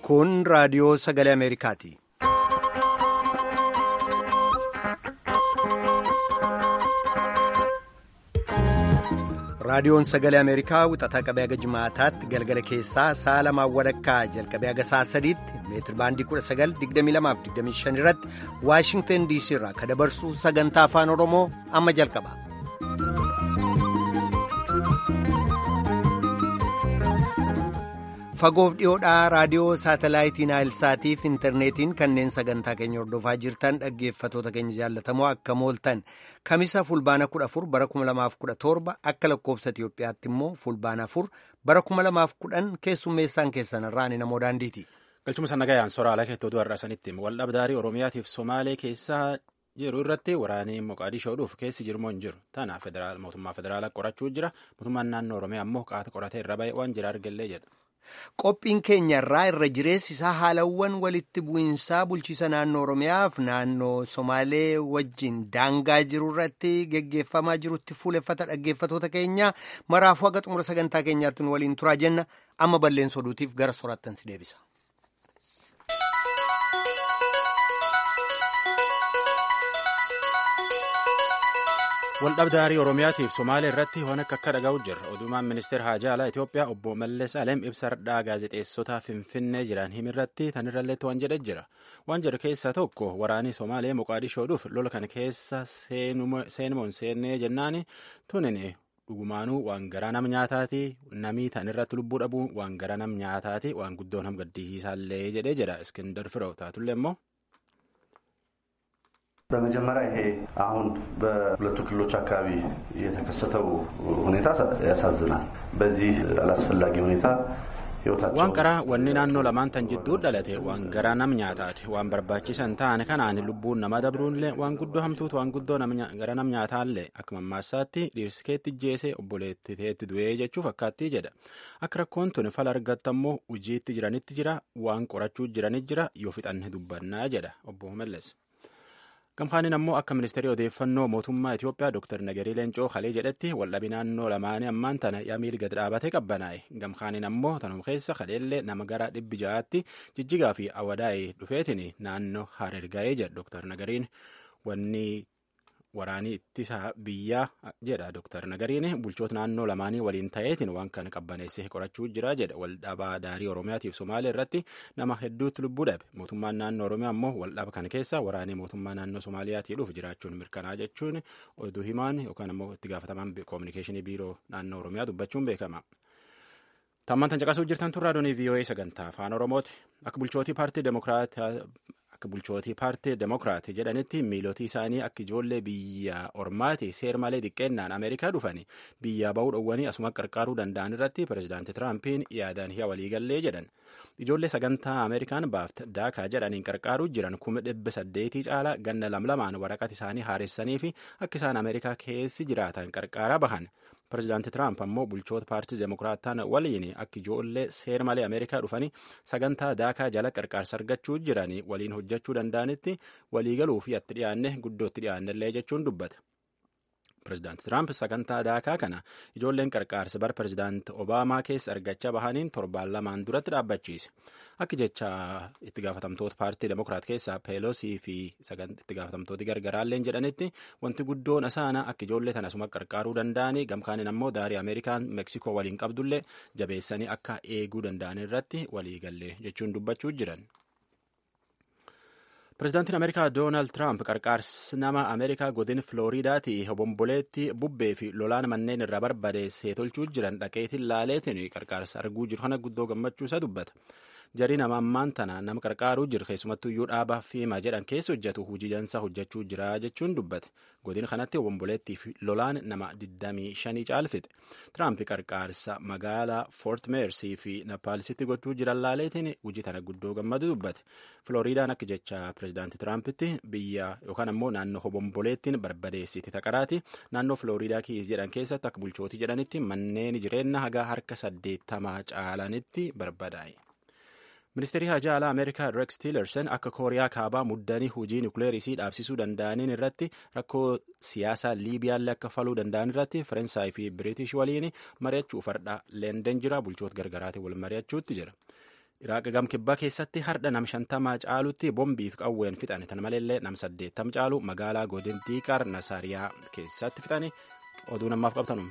Kun raadiyoo sagalee Ameerikaati. Raadiyoon sagalee Ameerikaa wixataa qabee haga jimaataatti galgala keessaa sa'a lamaan walakkaa jalqabee haga sa'a sadiitti meetir baandii 1922-25 irratti Waashingtan DC irraa kan dabarsu sagantaa afaan Oromoo amma jalqaba. Fagoof dhiyoodhaa raadiyoo saatalaayitii Naayilsaatiif intarneetiin kanneen sagantaa keenya hordofaa jirtan dhaggeeffatoota keenya jaallatamoo akka mooltan kamisa fulbaana 14 bara 2017 akka lakkoobsa Itiyoophiyaatti immoo fulbaana 4 bara 2010 keessummeessaan keessan irraan namoo daandiiti. Galchuma sannagayaan sooraalaa keettootu har'asanitti waldhabdaarii Oromiyaatiif Somaalee keessaa jiru irratti waraanee Moqaadishoodhuuf keessi jirmoo hin jiru. Tana mootummaa federaalaa qorachuu jira. Mootummaan naannoo Oromiyaa immoo qaata qoratee irra ba'e waan jira argallee jedha. Qophiin keenya irraa irra jireessi isaa haalawwan walitti bu'iinsaa bulchiisa naannoo Oromiyaaf naannoo Somaalee wajjin daangaa jiru irratti geggeeffamaa jirutti fuuleffata dhaggeeffatoota keenya maraafuu haga xumura sagantaa keenyaatti nu waliin turaa jenna amma balleessa oduutiif gara soraattan si deebisa. Waldhabdaarii Oromiyaatiif Somaalee irratti waan akka akka dhaga'u jirra. Odumaan ministeera haajaa alaa Itoophiyaa obbo Mallees Alem ibsa hardhaa gaazexeessota Finfinnee jiran himirratti tanirralleetti waan jedhe jira. Waan jedhu keessaa tokko waraanni Somaalee Moqaadishoodhuuf lola kana keessa seenumoon seennee jennaani tunin dhugumaanuu waan garaa nam nyaataati namii tanirratti lubbuu dhabuun waan garaa nam nyaataati waan guddoon ham gaddisiisaallee jedhee jedha Iskindar Firoo taatullee immoo. በመጀመሪያ ይሄ አሁን በሁለቱ ክልሎች አካባቢ የተከሰተው ሁኔታ ያሳዝናል። በዚህ አላስፈላጊ ሁኔታ waan qaraa wanni naannoo lamaan tan jidduu dhalate waan garaa nam nyaataati waan barbaachisan ta'an kanaan lubbuun nama dabruunillee waan guddoo hamtuutu waan guddoo gara nam nyaataallee akka mammaassaatti dhiirsikeetti jeesee obboleettiteetti du'ee jechuu fakkaattii jedha akka rakkoon tun fala argattammoo hojiitti jiranitti jira waan qorachuu jiranit jira yoo fixanne dubbannaa jedha obbo Mallees. Gamkaanin ammoo akka ministeerii odeeffannoo mootummaa Itoophiyaa Dr. Nagarii Leencoo Halee jedhetti waldhabii naannoo lamaanii ammaan tana yamiil gad dhaabatee qabbanaa'e. Gamkaanin ammoo tanum keessa kaleellee nama gara dhibbi ja'aatti jijjigaa fi awadaa'ee dhufeetiin naannoo hareergaa'ee jedha Dr. Nagariin wanni waraanii ittisa biyyaa jedha Dr. Nagariin bulchoota naannoo lamaanii waliin ta'eetiin waan kana qabbaneessee qorachuu jira jedha waldhabaa daarii Oromiyaatiif Somaalee irratti nama hedduutti lubbuu dhabe mootummaan naannoo Oromiyaa ammoo waldhaba kana keessa waraanii mootummaa naannoo Somaaliyaatii dhufu jiraachuun mirkanaa jechuun oduu himaan yookaan ammoo itti gaafatamaan koominikeeshinii biiroo naannoo Oromiyaa dubbachuun beekama. Tammaan tan caqasuu jirtan tun raadiyoonii VOA sagantaa afaan Oromooti akka bulchootii paartii Demokiraataa akka bulchootii paartii demokiraatii jedhanitti miilotii isaanii akka ijoollee biyya ormaati seer malee xiqqeennaan ameerikaa dhufanii biyyaa ba'uu dhowwanii asuma qarqaaruu danda'an irratti pirezidaanti tiraampiin yaadaan hi'a waliigallee jedhan ijoollee sagantaa ameerikaan baafta daakaa jedhaniin qarqaaruu jiran kuma dhibba saddeetii caala ganna lamlamaan waraqata isaanii haaressanii fi akka isaan ameerikaa keessi jiraatan qarqaaraa bahan. Pireezidaanti Tiraamp ammoo bulchoota paartii Demokiraataan waliin akka ijoollee seer malee Ameerikaa dhufanii sagantaa daakaa jala qarqaarsa argachuu jiranii waliin hojjechuu danda'anitti waliigaluu fi itti dhiyaanne guddootti dhiyaannellee jechuun dubbate. Pireezidaanti Tiraamp sagantaa daakaa kana ijoolleen qarqaarsa bara pireezidaanti Obaamaa keessa argachaa bahaniin torbaan lamaan duratti dhaabbachiise. Akka jecha itti gaafatamtoota paartii Demokiraat keessaa Peelosii fi itti gaafatamtooti gargaraalleen jedhanitti wanti guddoon asaana akka ijoollee tana asuma qarqaaruu danda'anii gamkaanin ammoo daarii Ameerikaan Meksikoo waliin qabdullee jabeessanii akka eeguu danda'an irratti waliigallee jechuun dubbachuu jiran. Pireezidaantiin Ameerikaa Doonaald Tiraamp qarqaarsi nama Ameerikaa godin Filooriidaati obomboleetti bubbee fi lolaan manneen irraa barbadeessee tolchuu jiran dhaqeetiin laaleetiin qarqaarsa arguu jiru kana guddoo gammachuu isaa dubbata. Jarii nama ammaan tana nama qarqaaruu jiru keessumattuu iyyuu dhaabaa fiima jedhan keessa hojjetu hojii jansaa hojjechuu jira jechuun dubbate. Godin kanatti obomboleettii fi lolaan nama 25 caalfite. Tiraamp qarqaarsa magaalaa Fort Meersii fi Napaalisitti gochuu jiran laaleetiin hojii tana guddoo gammadu dubbate. Filooriidaan akka jecha pireezidaantii Tiraampitti biyya yookaan ammoo naannoo obomboleettiin barbadeessiti taqaraati. Naannoo Filooriidaa kiis jedhan keessatti akka bulchootii jedhanitti manneen jireenya hagaa harka saddeettamaa caalanitti barbadaa'e. Ministeerri hajaa alaa Ameerikaa Rex Tillerson akka Kooriyaa kaabaa muddanii hojii nukleerisii dhaabsisuu danda'aniin irratti rakkoo siyaasaa Liibiyaallee akka faluu danda'an irratti Faransaay fi Biriitish waliin mari'achuu fardhaa Leenden jira bulchoota gargaraatiin wal mari'achuutti jira. Iraaq gam kibbaa keessatti hardha nam shantamaa caalutti bombiif qawween fixan tan maleellee nam saddeettam caalu magaalaa godin diiqar nasaariyaa keessatti fixani oduu namaaf qabtanum.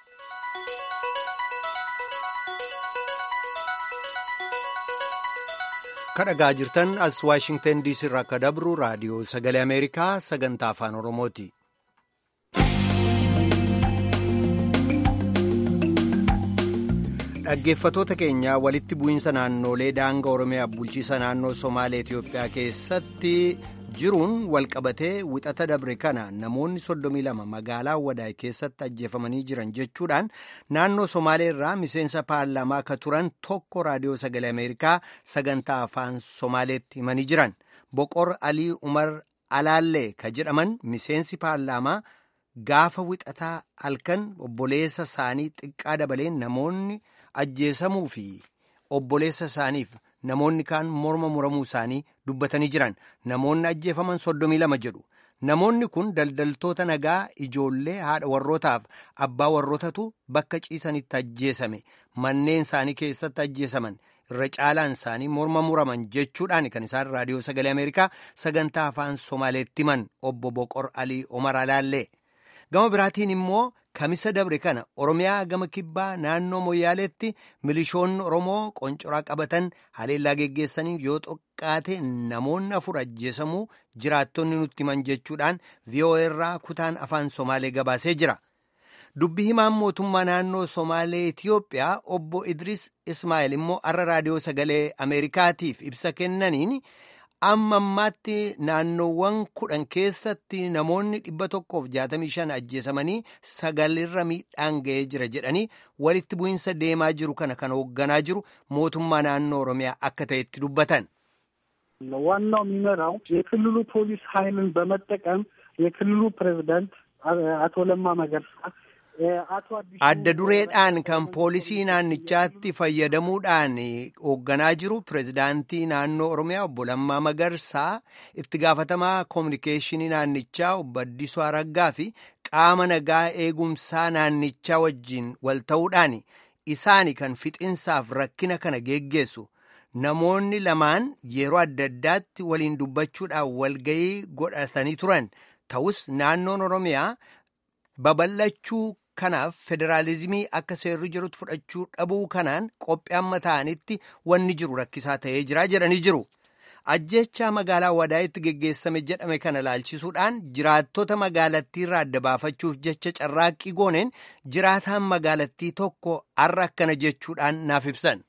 kadhagaa jirtan as waashingtan diisii irraa akka dabru raadiyoo sagalee ameerikaa sagantaa afaan oromooti. dhaggeeffatoota keenya walitti bu'iinsa naannolee daanga oromiyaa bulchiisa naannoo somaalee itiyoophiyaa keessatti jiruun walqabatee wixata dabre kana namoonni 32 magaalaa wadaay keessatti ajjeefamanii jiran jechuudhaan naannoo somaalee irraa miseensa paarlaamaa akka turan tokko raadiyoo sagalee ameerikaa sagantaa afaan somaaleetti himanii jiran boqor alii umar alaallee ka jedhaman miseensi paarlaamaa gaafa wixataa halkan obboleessa isaanii xiqqaa dabalee namoonni ajjeesamuu fi obboleessa isaaniif namoonni kaan morma muramuu isaanii dubbatanii jiran namoonni ajjeefaman soddomii lama jedhu namoonni kun daldaltoota nagaa ijoollee haadha warrootaaf abbaa warrootatu bakka ciisanitti ajjeesame manneen isaanii keessatti ajjeesaman irra caalaan isaanii morma muraman jechuudhaan kan isaan raadiyoo sagalee ameerikaa sagantaa afaan somaaleetti himan obbo boqor alii omar alaallee gama biraatiin immoo kamisa dabre kana oromiyaa gama kibbaa naannoo moyyaaleetti milishoonni oromoo qoncoraa qabatan haleellaa geggeessanii yoo xiqqaate namoonni afur ajjeesamuu jiraattonni nutti himan jechuudhaan vii'oo'ee irraa kutaan afaan somaalee gabaasee jira. dubbi himaan mootummaa naannoo somaalee itiyoophiyaa obbo idris ismaa'eel immoo har'a raadiyoo sagalee ameerikaatiif ibsa kennaniin amma ammaatti naannoowwan kudhan keessatti namoonni dhibba tokkoof jaatamii shan ajjeesamanii sagalirra miidhaan ga'ee jira jedhanii walitti bu'iinsa deemaa jiru kana kan hoogganaa jiru mootummaa naannoo oromiyaa akka ta'etti dubbatan. ዋናው የሚመራው የክልሉ ፖሊስ ኃይልን በመጠቀም የክልሉ ፕሬዚዳንት አቶ ለማ መገርሳ adda dureedhaan kan poolisii naannichaatti fayyadamuudhaan hoogganaa jiru pireezidaantii naannoo oromiyaa obbo Lammaa Magarsaa itti gaafatamaa koominikeeshinii naannichaa obbo Addisuu Araggaa fi qaama nagaa eegumsaa naannichaa wajjin wal ta'uudhaan isaani kan fixinsaaf rakkina kana geggeessu namoonni lamaan yeroo adda addaatti waliin dubbachuudhaan walgayii godhatanii turan ta'us naannoon oromiyaa babal'achuu kanaaf federaalizimii akka seerri jirutti fudhachuu dhabuu kanaan qophii amma ta'anitti wanni jiru rakkisaa ta'ee jira jedhanii jiru. Ajjechaa magaalaa Wadaayitti geggeessame jedhame kana laalchisuudhaan jiraattota magaalattii irraa adda baafachuuf jecha carraaqqii gooneen jiraataan magaalattii tokko har'a akkana jechuudhaan naaf ibsan.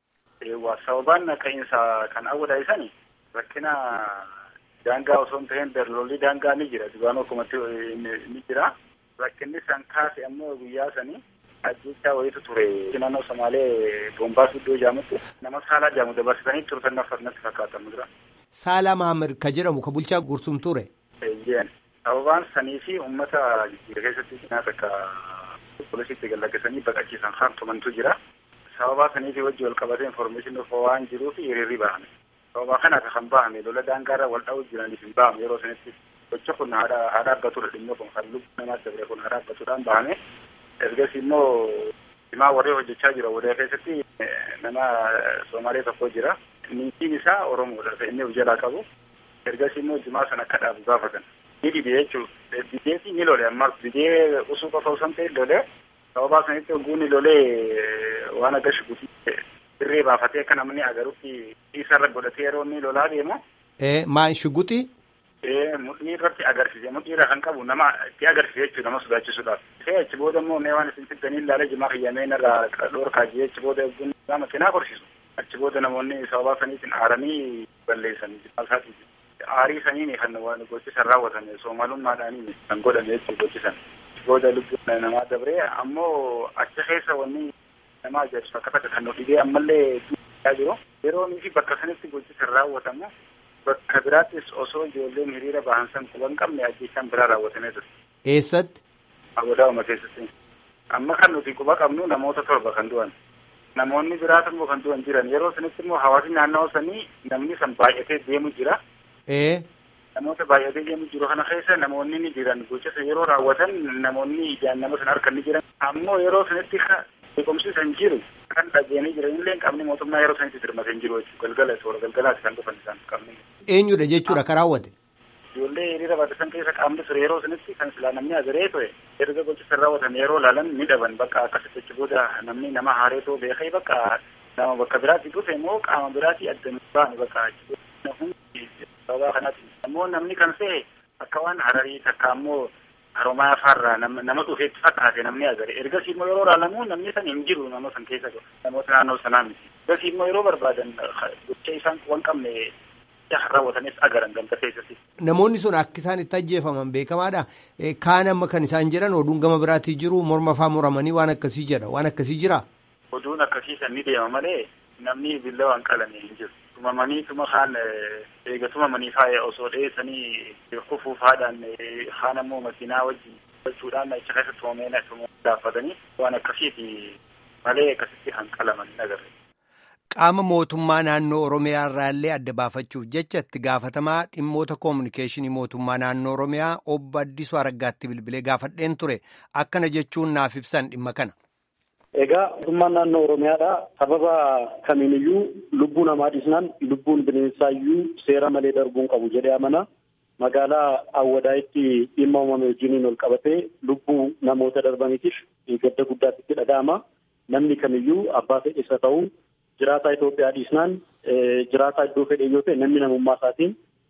Sababaan ka'iinsa kan awwadaayisan rakkina daangaa osoo hin ta'in darlolli daangaa ni jira. Dubaanoo akkumatti ni jira. rakkinni san kaase ammoo guyyaa sanii ajjechaa wayitu ture naannoo somaalee boombaas iddoo jaamutti nama saalaa jaamu dabarsitanii turtan natti fakkaatamu jira. Saalaa Maamir ka jedhamu ka bulchaa gursum ture. Eeyyeen sababaan sanii fi uummata keessatti nyaata akka poolisiitti gallaggeessanii baqachiisan hartumantu jira. Sababaa saniifi wajji wal qabatee informeeshinii dhufa waan jiruuf hiriirri bahame. Sababaa kanaaf kan bahame lola daangaarra wal dha'uu jiraniif hin bahame yeroo sanitti gocha kun haa dhaabbatudha dhimma kun kan lubbuu namaa dabre kun haa dhaabbatuudhaan bahame ergas immoo himaa warree hojjechaa jira wadaa keessatti nama soomaalee tokko jira niitiin isaa oromoodha inni of jalaa qabu ergas immoo jimaa sana akka dhaabu gaafatan ni didee jechuudha dideeti ni lole ammas didee usuu qofa osoo hin ta'in lole sababaa sanitti ogguun lolee waan akka shukutii dirree baafatee akka namni agarutti isarra godhatee yeroo inni lolaa deemu. Maan shuguxii? mudhii irratti agarsiise mudhii irra kan qabu nama itti agarsiise jechuudha nama sodaachisuudhaaf. Ta'e achi booda immoo mee waan isin fiddanii ilaalee jimaa kiyyamee irraa dhoorkaa jee achi booda eegguun nama cinaa korsiisu. Achi booda namoonni sababaa saniitiin aaranii balleessan jimaa isaatiif. Aarii saniin kan waan gochisan raawwatan soomaalummaadhaaniin kan godhame jechuudha gochisan. Booda lubbuun namaa dabree ammoo achi keessa wanni nama ajaa'ibsu akka takka kan nu dhibee ammallee jiru. Yeroo fi bakka sanitti gochisan raawwatamu bakka biraattis osoo ijoolleen hiriira bahan san quba hin qabne ajjeechaan biraa raawwatamee ture. Eessatti? Abodaa'uma keessatti. Amma kan nuti quba qabnu namoota torba kan du'an. Namoonni biraatu immoo kan du'an jiran yeroo sanitti immoo hawaasni naannawaa sanii namni san baay'atee deemu jira. Ee. Namoota baay'atee deemu jiru kana keessa namoonni ni jiran gochisa yeroo raawwatan namoonni ijaan nama sana harka ni jiran. Ammoo yeroo sanitti beekumsi san jiru kan dhageenii jiranillee qabni mootummaa yeroo sanitti dirmate hin jiru jechuudha galgala toora galgalaati kan dhufan isaan qabni. Eenyudha jechuudha kan raawwate. Ijoollee hiriira baasan keessa qaamni ture yeroo sanitti kan silaa namni agaree ture erga gochisan raawwatan yeroo laalan ni dhaban bakka akkasitti achi booda namni nama haareetoo beekee bakka nama bakka biraatti dhufe immoo qaama biraatti adda baane bakka achi booda hundi sababa kanaati. Ammoo namni kan se'e akka waan hararii takka ammoo haromaa afaarraa nama dhufeetti fakkaate namni agare ergasii immoo yeroo ilaalamu namni san hin jiru nama san keessa namoota naannoo sanaa miti ergasii immoo yeroo barbaadan gocha isaan waan qabne raawwatanis agaran ganda keessatti. Namoonni sun akka isaan itti ajjeefaman beekamaadha. Kaan amma kan isaan jedhan oduun gama biraatii jiru morma faa muramanii waan akkasii jedha waan akkasii jira. Oduun akkasii san ni deema malee namni billa waan qalame hin jiru. tumamanii tuma kaan eega tumamanii faaya osoo dheessanii kufuuf haadhaan haan ammoo makiinaa wajjin gochuudhaan achi keessa tumamee gaaffatanii waan akkasiiti malee akkasitti hanqalaman hin agarre. Qaama mootummaa naannoo Oromiyaa irraallee adda baafachuuf jecha itti gaafatamaa dhimmoota koominikeeshinii mootummaa naannoo Oromiyaa obbo Addisuu Araggaatti bilbilee gaafadheen ture akkana jechuun naaf ibsan dhimma kana. Egaa mootummaan naannoo Oromiyaadha. Sababa kamiiniyyuu lubbuu namaa dhiisnaan lubbuun bineensaayyuu seera malee darbuun qabu jedhee amana. Magaalaa Awwadaayitti dhimma uumame wajjiniin ol qabatee lubbuu namoota darbaniitiif gadda guddaatti itti dhaga'ama. Namni kamiyyuu abbaa fedhisa ta'uu jiraataa Itoophiyaa dhiisnaan jiraataa iddoo fedhe yoo ta'e namni namummaa isaatiin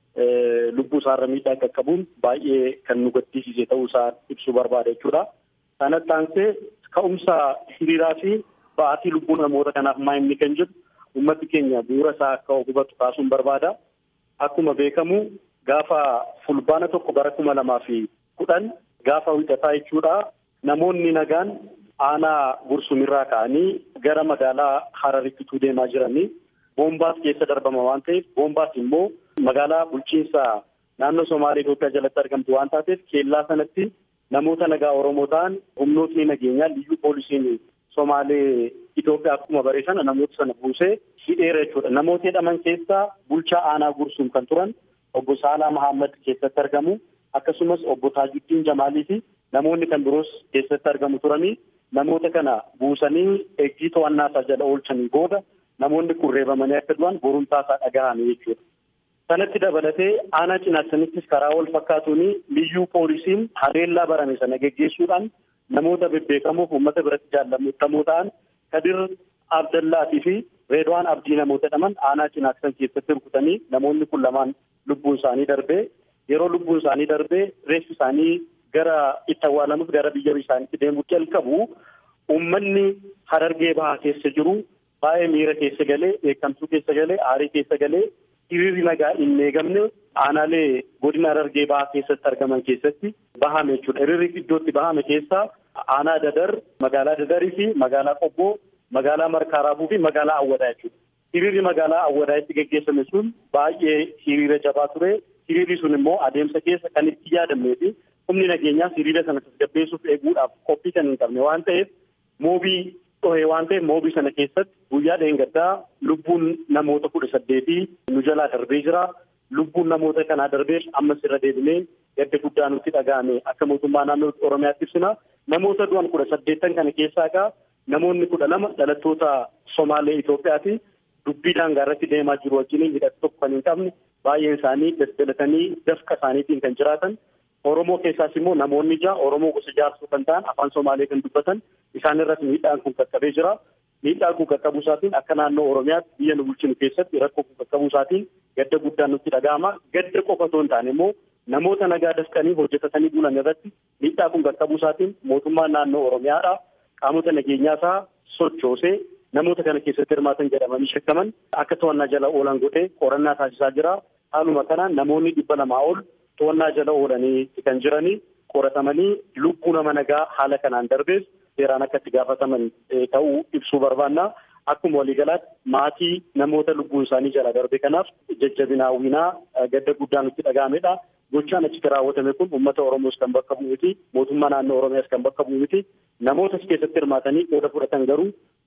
lubbuu isaarra miidhaa qaqqabuun baay'ee kan nu gaddisiise ta'uu isaa ibsuu barbaada jechuudha. Kanatti aansee ka'umsa hiriiraa fi ba'aatii lubbuu namoota kanaaf maa inni kan jedhu uummati keenya bu'uura isaa akka hubatu kaasuun barbaada. Akkuma beekamu gaafa fulbaana tokko bara kuma lamaa fi kudhan gaafa wixataa jechuudha. Namoonni nagaan aanaa gursumirraa ka'anii gara magaalaa Hararitti deemaa jiranii boombaas keessa darbama waan ta'eef boombaas immoo magaalaa bulchiinsa naannoo Somaalee Itoophiyaa jalatti argamtu waan taateef keellaa sanatti namoota nagaa Oromoo ta'an humnootni nageenyaa liyyuu poolisiin Somaalee Itoophiyaa akkuma baree sana namoota sana buusee hidheera jechuudha. Namoota hidhaman keessaa bulchaa aanaa Gursuum kan turan obbo Saalaa Mahammad keessatti argamu akkasumas obbo Taajuddiin Jamaalii fi namoonni kan biroos keessatti argamu turanii namoota kana buusanii eeggii to'annaa isaa jala oolchanii booda namoonni kun reebamanii akka du'an borumtaa isaa dhagahame jechuudha. Sanatti dabalatee aanaa cinaatsanittis karaa wal fakkaatuun liyyuu poolisiin haleellaa barame sana geggeessuudhaan namoota bebbeekamoo uummata biratti jaallatamoo ta'an Kadir Abdallaatii fi Reedwaan Abdii namoota jedhaman aanaa cinaatsan keessatti rukutanii namoonni kun lamaan lubbuun isaanii darbee yeroo lubbuun isaanii darbee reeffi isaanii gara itti awwaalamuuf gara biyya isaaniitti deemuu jalqabu uummanni harargee bahaa keessa jiru baay'ee miira keessa galee beekamtuu keessa galee aarii keessa galee hiriirri nagaa hin eegamne aanaalee godina harargee bahaa keessatti argaman keessatti bahame jechuudha. Hiriirri iddootti bahame keessaa aanaa dadar magaalaa dadarii fi magaalaa qobboo magaalaa markaaraabuu fi magaalaa awwadaa jechuudha. Hiriirri magaalaa awwadaa'itti geggeessame sun baay'ee hiriira jabaa ture. Hiriirri sun immoo adeemsa keessa kan itti yaadamnee fi humni nageenyaas hiriira sana tasgabbeessuuf eeguudhaaf qophii kan hin qabne waan ta'eef moobii dhohee waan ta'eef moobii sana keessatti guyyaa dheengaddaa lubbuun namoota kudha saddeetii nu jalaa darbee jira. Lubbuun namoota kanaa darbeef ammas irra deebinee gadda guddaa nutti dhaga'ame akka mootummaa naannoo Oromiyaatti ibsina. Namoota du'an kudha saddeettan kana keessaa egaa namoonni kudha lama dhalattoota Somaalee Itoophiyaati. Dubbii daangaa irratti deemaa jiru wajjin hidhata tokko kan hin qabne baay'een isaanii daldalatanii dafqa isaaniitiin kan jiraatan Oromoo keessaas immoo namoonni ja'a Oromoo gosa jaarsuu kan ta'an afaan Somaalee kan dubbatan isaan irratti miidhaan kun qaqqabee jira. Miidhaan kun qaqqabuu isaatiin akka naannoo Oromiyaatti biyya nu bulchinu keessatti rakkoo kun qaqqabuu isaatiin gadda guddaan nutti dhaga'ama. Gadda qofa otoo hin taane immoo namoota nagaa dafqanii hojjetatanii bulan irratti miidhaa kun qaqqabuu isaatiin mootummaan naannoo Oromiyaadha. Qaamota nageenyaa isaa sochoosee namoota kana keessatti hirmaatan jedhamanii shakkaman akka to'annaa jala oolan godhee qorannaa taasisaa jira. Haaluma kanaan namoonni dhibba lamaa ol to'annaa jala oolanii kan jiranii qoratamanii lubbuu nama nagaa haala kanaan darbees seeraan akka itti gaafataman ta'uu ibsuu barbaanna. Akkuma waliigalaatti maatii namoota lubbuun isaanii jala darbe kanaaf jajjabinaa hawwinaa gadda guddaa nutti dhaga'amedha. Gochaan achitti raawwatame kun uummata Oromoos kan bakka bu'u miti. Mootummaa naannoo Oromiyaas kan bakka bu'u miti. Namoota as keessatti hirmaatanii qooda fudhatan garuu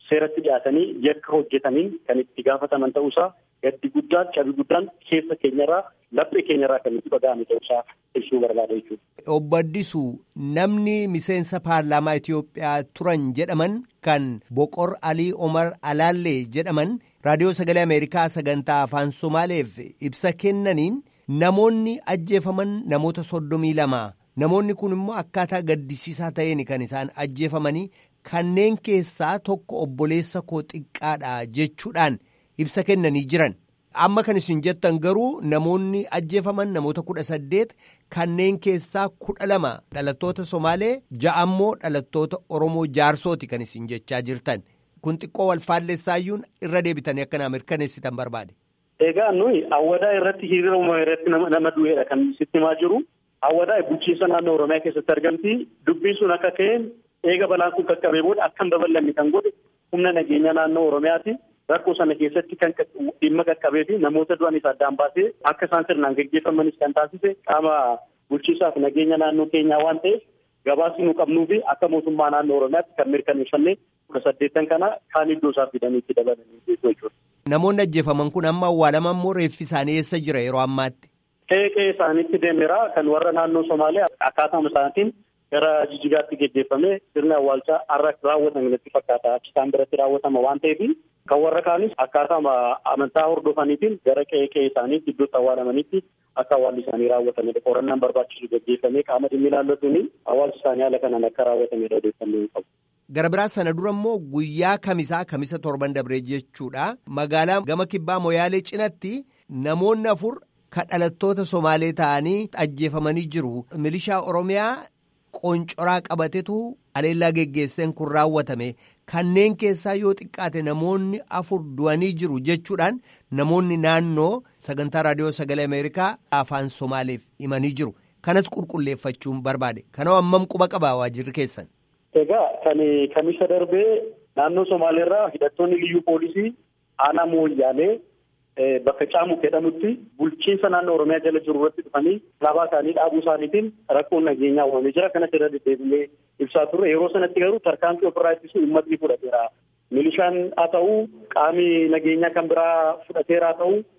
seeratti dhiyaatanii yakka hojjetanii kan itti gaafataman ta'uusaa gaddi guddaan cabi guddaan keessa keenyarraa laphee keenyarraa kan itti dhaga'ame ta'uusaa ibsuu barbaada jechuudha. Obbo Addisuu namni miseensa paarlaamaa Itoophiyaa turan jedhaman kan Boqor Alii Omar Alaallee jedhaman raadiyoo sagalee Ameerikaa sagantaa afaan Somaaleef ibsa kennaniin namoonni ajjeefaman namoota soddomii lama namoonni kun immoo akkaataa gaddisiisaa ta'een kan isaan ajjeefamanii kanneen keessaa tokko obboleessa koo xiqqaadha jechuudhaan ibsa kennanii jiran. Amma kan isin jettan garuu namoonni ajjeefaman namoota kudha saddeet kanneen keessaa kudha lama dhalattoota Somaalee ja'ammoo dhalattoota Oromoo jaarsooti kan isin jechaa jirtan. Kun xiqqoo wal faallessaayyuun irra deebitanii akka naa mirkaneessitan barbaade. Egaa nuyi awwadaa irratti hiriira uumamaa irratti nama du'eedha kan sitti himaa jiru. Awwadaa bulchiinsa naannoo Oromiyaa keessatti argamti. Dubbiin sun akka ka'een eega balaan kun qaqqabee booda akka hin babal'anne kan godhe humna nageenya naannoo Oromiyaati. Rakkoo sana keessatti kan dhimma qaqqabee fi namoota du'anis addaan baasee akka isaan sirnaan gaggeeffamanis kan taasise qaama bulchiinsaaf nageenya naannoo keenyaa waan ta'eef gabaasni nu qabnuu fi akka mootummaa naannoo Oromiyaatti kan mirkaneeffanne kudha saddeettan kana kaan iddoo isaa fidanii itti dabalanii jechuudha. Namoonni ajjeefaman kun amma awwaalaman immoo reeffi isaanii eessa jira yeroo ammaatti? Qe'ee isaaniitti deemeera kan warra naannoo Somaalee akkaataa isaatiin gara jijjigaatti geggeeffamee sirni awwaalchaa har'a raawwatame natti fakkaata achi isaan biratti raawwatama waan ta'eef kan warra kaanis akkaataa amantaa hordofaniitiin gara qe'ee qe'ee isaaniitti iddootti awwaalamanitti akka awwaalli isaanii raawwatamedha qorannaan barbaachisu geggeeffamee qaama dhimmi ilaallatuun awwaalchi isaanii haala kanaan akka raawwatamedha odeeffannoo qabu. Gara biraa sana dura immoo guyyaa kamisaa kamisa torban dabree jechuudha magaalaa gama kibbaa moyaalee cinatti namoonni afur kan dhalattoota somaalee ta'anii ajjeefamanii jiru milishaa oromiyaa qoncoraa qabatetu aleellaa geggeesseen kun raawwatame kanneen keessaa yoo xiqqaate namoonni afur du'anii jiru jechuudhaan namoonni naannoo sagantaa raadiyoo sagalee ameerikaa afaan somaaleef himanii jiru kanas qulqulleeffachuun barbaade kanaaf ammam quba qabaa waajirri keessan. Egaa kan kamisa darbee naannoo Somaaleerraa hidhattoonni liyyuu poolisii aanaa mooyyaalee bakka caamu jedhamutti bulchiinsa naannoo Oromiyaa jala jiru irratti dhufanii alaabaa isaanii dhaabuu isaaniitiin rakkoon nageenyaa uumamee jira. Kanas irra deddeebilee ibsaa turre. Yeroo sanatti garuu tarkaanfii ofirraa ittisuu uummatni fudhateera. Milishaan haa ta'u qaami nageenyaa kan biraa fudhateera haa ta'u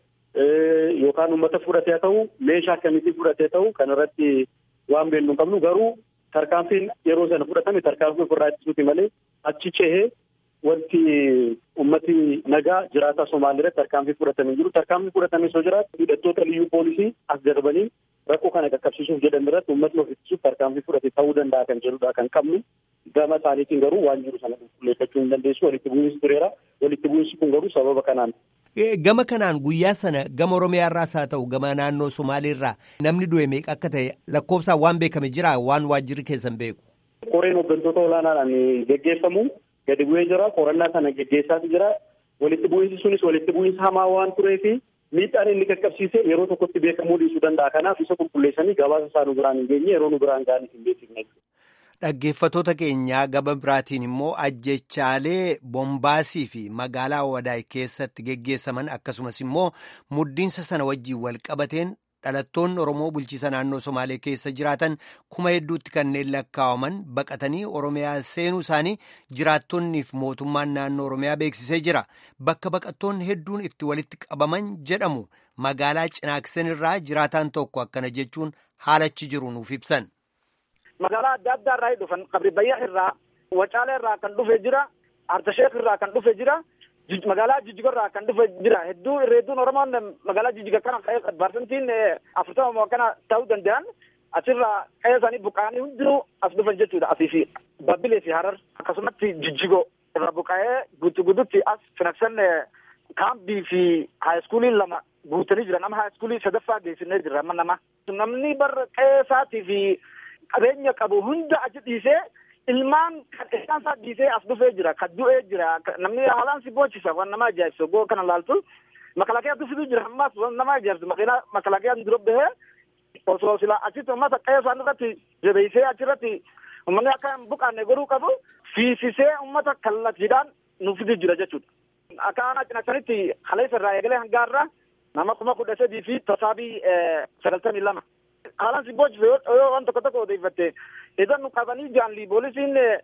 yookaan uummata fudhatee haa ta'u meeshaa akkamiitiin fudhatee ta'u kan irratti waan beeknu hin qabnu garuu tarkaanfiin yeroo sana fudhatame tarkaanfii ofirraa ittisuuti malee achi cehee wanti ummati nagaa jiraataa Somaalii irratti tarkaanfii fudhatamee jiru. Tarkaanfii fudhatamee soo jiraatu hidhattoota liyyuu poolisii as darbanii rakkoo kana qaqqabsiisuuf jedhan irratti uummatni of ittisuuf tarkaanfii fudhate ta'uu danda'a kan jedhudha kan qabnu. Gama isaaniitiin garuu waan jiru sana qulqulleeffachuu hin dandeessu. Walitti bu'iinsi tureera. Walitti bu'iinsi kun garuu sababa kanaan. Gama kanaan guyyaa sana gama Oromiyaa irraas haa ta'u gama naannoo Somaalii irraa namni du'e meeqa akka ta'e lakkoofsaan waan beekame jira waan waajjirri keessan beeku. Qoreen hooggantoota olaanaadhaan geggeeffamu gadi bu'ee jira. Qorannaa sana geggeessaatu jira. Walitti bu'iinsi sunis walitti bu'iinsa hamaa waan turee fi miidhaan inni qaqqabsiise yeroo tokkotti beekamuu dhiisuu danda'a. Kanaaf isa qulqulleessanii gabaasa isaa nu biraan hin geenye yeroo nu biraan ga'anii hin beeksifne. Dhaggeeffatoota keenyaa gaba biraatiin immoo ajjechaalee bombaasii fi magaalaa wadaay keessatti geggeessaman akkasumas immoo muddiinsa sana wajjiin wal qabateen dhalattoonni Oromoo bulchiisa naannoo Somaalee keessa jiraatan kuma hedduutti kanneen lakkaa'aman baqatanii Oromiyaa seenuu isaanii jiraattonnii fi mootummaan naannoo Oromiyaa beeksisee jira. Bakka baqattoonni hedduun itti walitti qabaman jedhamu magaalaa Cinaaksen irraa jiraataan tokko akkana jechuun haalachi jiru nuuf ibsan. magaalaa adda addaa irraa dhufan qabri bayyaa irraa wacaalee irraa kan dhufe jira artasheek irraa kan dhufe jira magaalaa jijjiga irraa kan dhufe jira hedduu irreedduun oromoon magaalaa jijjiga kana ka'ee parsantiin afurtama kana ta'uu danda'an asirraa qe'ee isaanii buqqa'anii hundinuu as dhufan jechuudha asii fi babbilee fi harar akkasumatti jijjigo irraa buqqa'ee guutu guututti as finaksan kaambii fi haayiskuulii lama guutanii jiran amma haayiskuulii sadaffaa geessinee jirra amma nama namni bar qe'ee isaatii fi qabeenya qabu hunda achi dhiisee ilmaan kan isaan isaa dhiisee as dhufee jira kan du'ee jira namni haalaan si boochisa waan nama ajaa'ibsu goo kana laaltu makalaakiyaa dhufuu jira ammas waan nama ajaa'ibsu makiinaa makalaakiyaan dura bahee osoo sila achitti uummata qe'ee isaan irratti jabeessee achirratti uummanni akka hin buqqaanne godhuu qabu fiisisee uummata kallattiidhaan nuuf fiduu jira jechuudha. Akka aanaa cinaksanitti kaleessa irraa eegalee hangaarraa nama kuma kudha sadii fi tasaabii sagaltamii lama. haalaan si boochise yoo waan tokko tokko odeeffatte idan nu qabanii jaanli poolisiin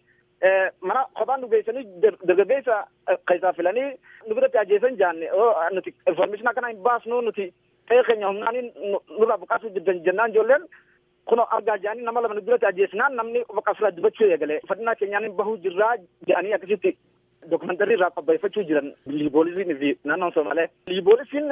mana kophaan nu geessanii dargaggeessa keessaa filanii nu biratti ajjeesan jaanne nuti information akkana hin baasnu nuti ta'ee keenya humnaanii nurraa buqqaasuu jennaan ijoolleen kun argaa jaanii nama lama nu biratti ajjeesnaan namni bakka ofirraa dubbachuu eegale fadhinaa keenyaan bahuu jirraa jaanii akkasitti dokumentari irraa qopheeffachuu jiran liiboolisiin fi naannoon Somaalee. Liiboolisiin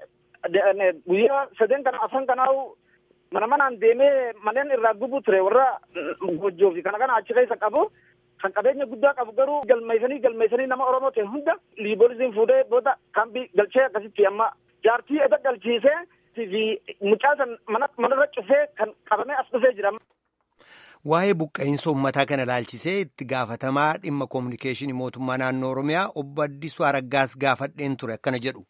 guyyaa sadeen kana afran kanaa mana manaan deemee manneen irraa gubuu ture warra gojjoo fi kana kana achi keessa qabu kan qabeenya guddaa qabu garuu galmeessanii galmeessanii nama Oromoo ta'e hunda liiboolisiin fuudhee booda kaambii galchee akkasitti amma jaartii eda galchiisee fi mucaa san mana manarra cufee kan qabamee as dhufee jira. Waa'ee buqqa'insa uummataa kana ilaalchisee itti gaafatamaa dhimma koominikeeshinii mootummaa naannoo Oromiyaa obbo Addisuu Araggaas gaafadheen ture akkana jedhu.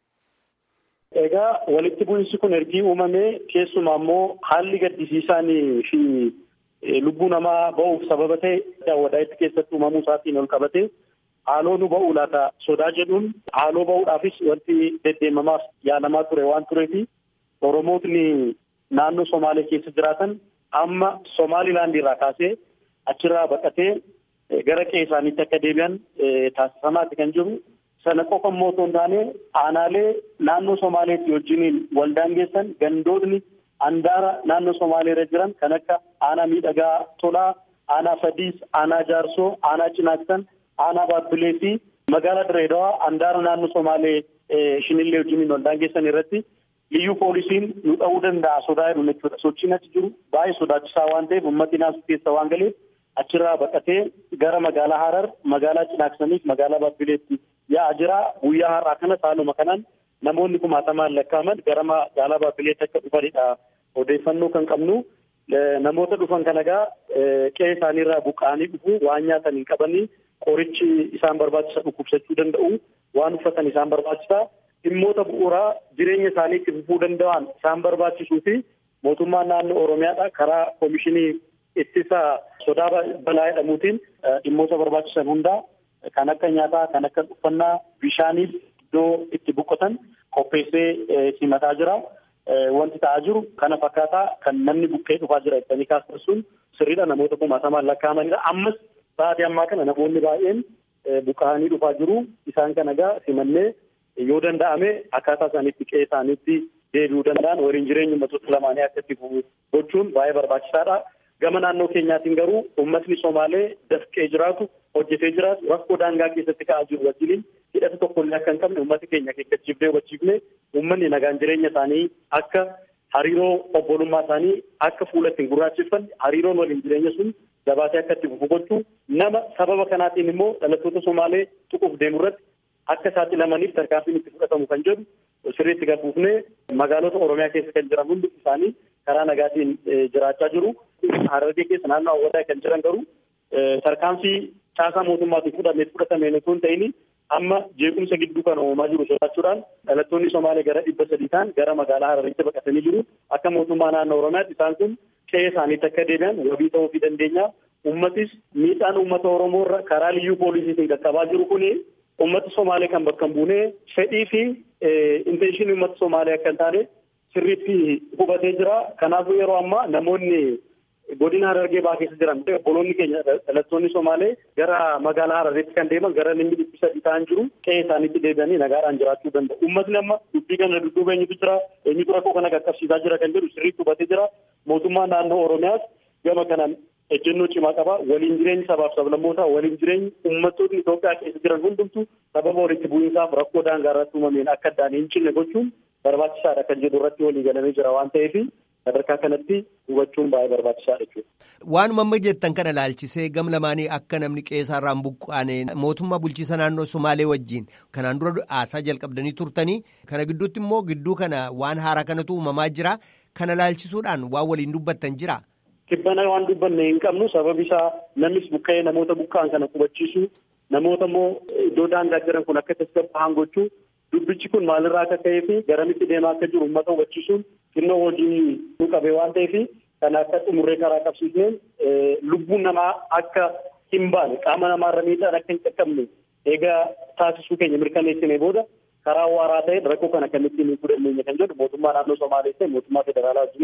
Egaa walitti bu'insi kun ergii uumamee keessumaa immoo haalli gaddisiisaanii fi lubbuu namaa ba'uuf sababa ta'e daawwadaa'itti keessatti uumamuu isaatiin ol qabate haaloo nu ba'uu laata sodaa jedhuun haaloo ba'uudhaafis wanti deddeemamaaf yaalamaa ture waan tureefi Oromootni naannoo Somaalee keessa jiraatan amma Somaalilaand irraa kaasee achirraa baqatee gara qe'ee isaaniitti akka deebi'an taasifamaati kan jiru. Sana qofa immoo otoo hin taane aanaalee naannoo Somaaleetti wajjiniin waldaangeessan gandootni handaara naannoo Somaalee irra jiran kan akka aanaa miidhagaa tolaa, aanaa fadiis, aanaa jaarsoo, aanaa cinaaksan, aanaa baabbilee fi magaalaa Direedawaa handaara naannoo Somaalee shinillee wajjiniin waldaangeessan irratti liyyuu poolisiin nu dha'uu danda'a sodaa jedhu jechuudha. Sochiin achi jiru baay'ee sodaachisaa waan ta'eef uummatni naasuu keessa waan galeef achirraa baqatee gara magaalaa Harar, magaalaa Cinaaksaniif magaalaa Baabbileetti yaa'aa jira. Guyyaa har'aa kana saaluma kanaan namoonni kumaatamaan lakkaa'aman gara magaalaa Baabbileetti akka dhufanidha. Odeeffannoo kan qabnu namoota dhufan kan egaa qe'ee isaaniirraa buqqa'anii dhufu waan nyaatan hin qabanii qorichi isaan barbaachisa dhukkubsachuu danda'u waan uffatan isaan barbaachisa. dhimmoota bu'uuraa jireenya isaanii itti fufuu danda'an isaan barbaachisuu fi mootummaan naannoo Oromiyaadha karaa koomishinii ittisa sodaa balaa jedhamuutiin dhimmoota barbaachisan hundaa kan akka nyaataa, kan akka uffannaa, bishaaniif iddoo itti boqotan qopheessee simataa jira. Wanti ta'aa jiru kana fakkaataa kan namni buqqee dhufaa jira jettanii kaasan sun sirriidha namoota kumaatamaan lakkaa'amanidha. Ammas sa'aatii ammaa kana namoonni baay'een buqqa'anii dhufaa jiru. Isaan kana egaa simannee yoo danda'ame akkaataa isaaniitti qe'ee isaaniitti deebi'uu danda'an waliin jireenya uummattoota lamaanii akka itti fufu gochuun baay'ee barbaachisaadha. Gama naannoo keenyaatiin garuu uummatni Somaalee dafqee jiraatu hojjetee jiraatu rakkoo daangaa keessatti ka'aa jiru wajjiniin hidhata tokkollee akka hin qabne uummata keenya keekkachiifnee hubachiifne uummanni nagaan jireenya isaanii akka hariiroo obbolummaa isaanii akka fuula ittiin gurraacheffanne hariiroon waliin jireenya sun jabaatee akka itti fufu gochuu nama sababa kanaatiin immoo dhalattoota Somaalee tuquuf deemu irratti akka saaxilamaniif tarkaanfiin itti fudhatamu kan jedhu sirriitti gabuufnee magaalota Oromiyaa keessa kan jiran hundi isaanii karaa nagaatiin jiraachaa jiru. Harargee keessa naannoo hawwataa kan jiran garuu tarkaanfii caasaa mootummaatiin fudhamee fudhatameen osoo hin ta'in amma jeequmsa gidduu kan uumamaa jiru sodaachuudhaan dhalattoonni Somaalee gara dhibba sadii ta'an gara magaalaa Hararitti baqatanii jiru. Akka mootummaa naannoo Oromiyaatti isaan kun qe'ee isaaniitti akka deebi'an wabii ta'uu fi dandeenya. Uummatis miidhaan uummata Oromoo irra karaa liyyuu poolisiitiin qaqqabaa jiru kuni uummata Somaalee kan bakka hin buune fedhii fi intenshinii uummata Somaalee akka hin taane sirriitti hubatee jira. Kanaafuu yeroo ammaa namoonni godina Harargee baa keessa jiran obboloonni keenya dhalattoonni Somaalee gara magaalaa Hararitti kan deeman gara namni dhibbi sadii ta'an jiru qe'ee isaaniitti deebi'anii nagaadhaan jiraachuu danda'u. Uummatni amma dubbii kana dudduuba eenyutu jira eenyutu rakkoo kana qaqqabsiisaa jira kan jedhu sirriitti hubatee jira. Mootummaan naannoo Oromiyaas gama kanaan ejjennoo cimaa qaba. Waliin jireenyi sabaaf sablammootaa waliin jireenyi uummattoonni Itoophiyaa keessa jiran hundumtu sababa walitti bu'iinsaaf rakkoo daangaa irratti uumameen akka addaan hin cinne gochuun barbaachisaadha kan jedhu irratti walii galamee jira waan ta'eef sadarkaa kanatti hubachuun baay'ee barbaachisaadha jechuudha. Waanuma amma jettan kana laalchisee gam lamaanii akka namni qe'eerraan buqqaane mootummaa bulchiisa naannoo Somaalee wajjin kanaan dura haasaa jalqabdanii turtanii kana gidduutti immoo gidduu kana waan haaraa kanatu uumamaa jira kana laalchisuudhaan waan waliin dubbattan jira. Kibbana waan dubbanne hin qabnu sababi isaa namnis buqqa'ee namoota buqqa'an kana qubachiisu namoota immoo iddoo daangaa jiran kun akka tasgabbaa'an gochuu dubbichi kun maalirraa akka ka'ee fi garamitti deemaa akka jiru uummata hubachiisuun xinnoo hojii nu qabee waan ta'eef kan akka xumurree karaa qabsiisneen lubbuun namaa akka hin baane qaama namaarra miidhaan akka hin qaqqabne eegaa taasisuu keenya mirkaneessinee booda karaa waaraa ta'e rakkoo kana akkamittiin hin fudhanneenya kan jedhu mootummaa naannoo Somaalee ta'e mootummaa federaalaa wajjiniin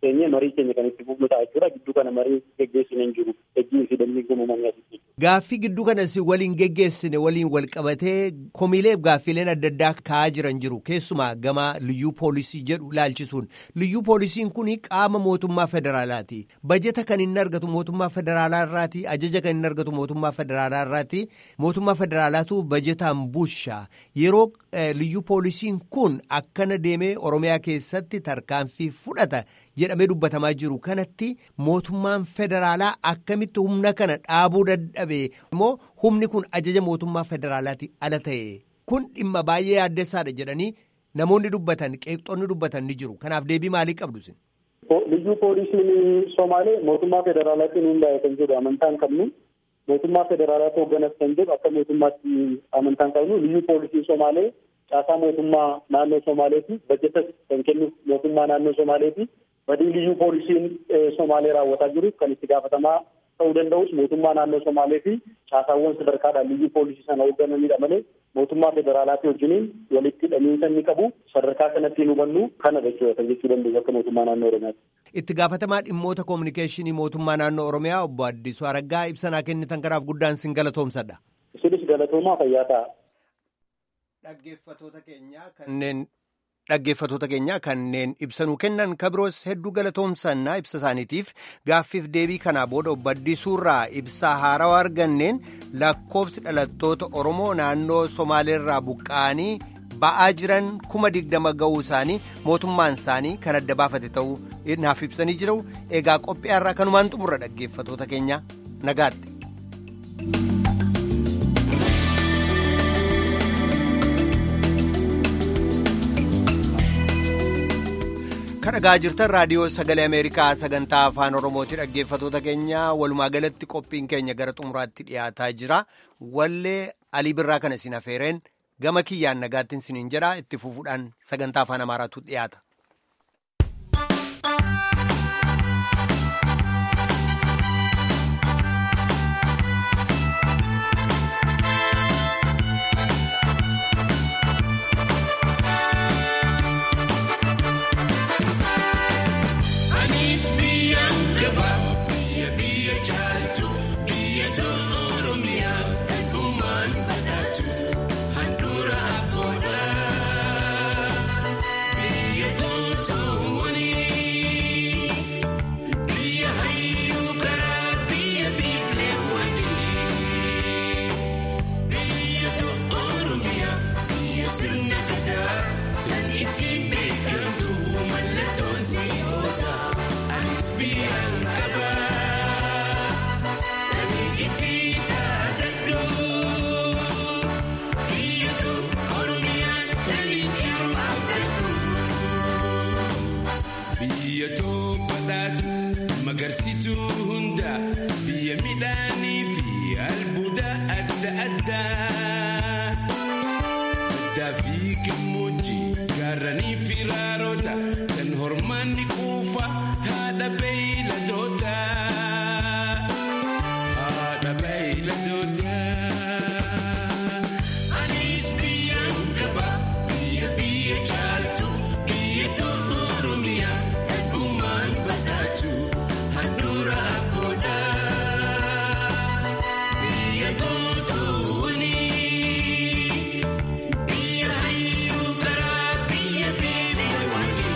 teenyee marii keenya kan itti fufnu ta'a jechuudha. Gidduu kana marii geggeessine hin jiru. Ejjii fi dambii uumamanii asitti. Gaaffii gidduu kanas waliin geggeessine waliin wal qabatee komiileef gaaffiileen adda addaa ka'aa jiran jiru. Keessumaa gama liyyuu poolisii jedhu ilaalchisuun. Liyyuu poolisiin kun qaama mootummaa federaalaati. Bajeta kan inni argatu mootummaa federaalaa irraati. Ajaja kan inni argatu mootummaa federaalaa irraati. Mootummaa federaalaatu bajetaan busha. Yeroo liyyuu poolisiin kun akkana deemee Oromiyaa keessatti tarkaanfii fudhata jedhamee dubbatamaa jiru kanatti mootummaan federaalaa akkamitti humna kana dhaabuu dadhabe immoo humni kun ajaja mootummaa federaalaati ala ta'e kun dhimma baay'ee yaaddessaadha jedhanii namoonni dubbatan qeeqxoonni dubbatan ni jiru kanaaf deebii maalii qabdu isin. Liyyuu poolisiin Somaalee mootummaa federaalaatiin hundaa'e kan jedhu amantaan qabnu mootummaa federaalaatu hoogganas kan jedhu akka mootummaatti amantaan qabnu liyyuu poolisiin Somaalee caasaa mootummaa naannoo Somaaleeti bajetas kan kennu mootummaa naannoo Somaaleeti badii liyyuu poolisiin Somaalee raawwataa jiru kan itti gaafatamaa ta'uu danda'us mootummaa naannoo Somaalee fi caasaawwan sadarkaadhaan liyyuu poolisii sana hooggananidha malee mootummaa federaalaatii wajjiniin walitti hidhamiinsa inni qabu sadarkaa kanatti hin hubannu kana jechuudha kan jechuu danda'u akka mootummaa naannoo Oromiyaati. Itti gaafatamaa dhimmoota koominikeeshinii mootummaa naannoo Oromiyaa obbo Addisuu Araggaa ibsanaa kennitan kanaaf guddaan sin galatoomsadha. Isinis galatoomaa fayyaa ta'a. Dhaggeeffatoota keenyaa kanneen dhaggeeffatoota keenyaa kanneen ibsanuu kennan kabiroos hedduu galatoomsannaa ibsa isaaniitiif gaaffiif deebii kanaa booda obbo Addisuurraa ibsaa haarawaa arganneen lakkoofsi dhalattoota Oromoo naannoo Somaaleerraa buqqa'anii ba'aa jiran kuma digdama ga'uu isaanii mootummaan isaanii kan adda baafate ta'uu naaf ibsanii jiru egaa qophiyaarraa kanumaan xumurra dhaggeeffatoota keenya nagaatti. kadhagaa jirtan raadiyoo sagalee ameerikaa sagantaa afaan oromooti dhaggeeffatoota keenya walumaa galatti qophiin keenya gara xumuraatti dhiyaataa jira wallee alii birraa kana isin afeereen gama kiyyaan nagaattiin isiniin jedha itti fufuudhaan sagantaa afaan amaaraatu dhiyaata. Magarsituu hunda biyya midhaanii fi albuuda adda addaa. Addaa fi gammoojjii gaarranii fi raaroota kan hormaanni quufa haadha beeyladoota. Haadha beeyladoota. Anis biyyaan qaba biyya biyya caaltu biyya tolu Oromiyaa heddumaan badhaatu. Handura abboodha biyya gootoowwani biyya hayyuu karaa biyya beelewani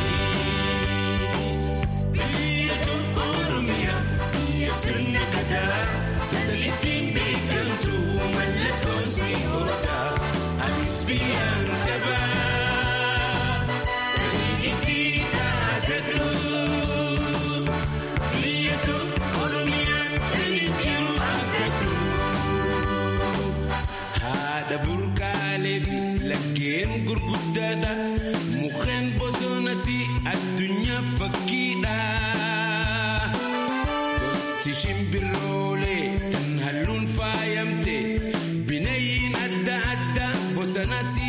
biyya tolu Oromiyaa biyya sirna gadaa ittiin beekamtu mallattoon si oola anis biyyaan qaba itti dhaadadhu. Haadha burqaalee fi laggeen gurguddaadha. Mukkeen bosonas addunyaa fakkiidha. Gosti shimbiroolee kan halluun faayamte. Bineeyyiin adda addaa bosonas